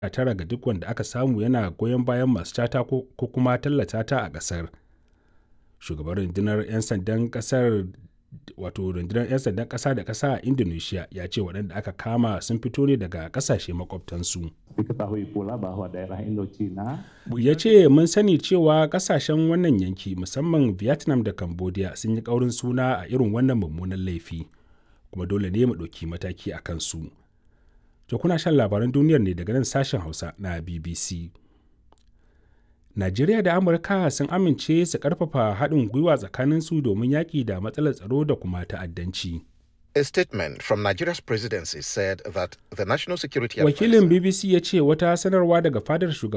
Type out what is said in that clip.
tara ga duk wanda aka samu yana goyon bayan masu cata ko kuma tallata ta a ƙasar. Shugaban rundunar 'yan sandan ƙasar wato rundunar 'yan sandan ƙasa da ƙasa a Indonesia ya ce waɗanda aka kama sun fito ne daga ƙasashe makwabtansu. Diketahui pula bahwa daerah Indochina Ya ce mun sani cewa ƙasashen wannan yanki musamman Vietnam da Cambodia sun yi ƙaurin suna a irin wannan mummunan laifi kuma dole ne mu ɗauki mataki a kansu. To kuna shan labaran duniyar ne daga nan sashen Hausa na BBC. Najeriya da Amurka sun amince su ƙarfafa haɗin gwiwa tsakaninsu domin yaƙi da matsalar tsaro da kuma ta'addanci. A statement from Nigeria's presidency said that the national security Wakilin advisor BBC ya ce wata sanarwa daga fadar shugaban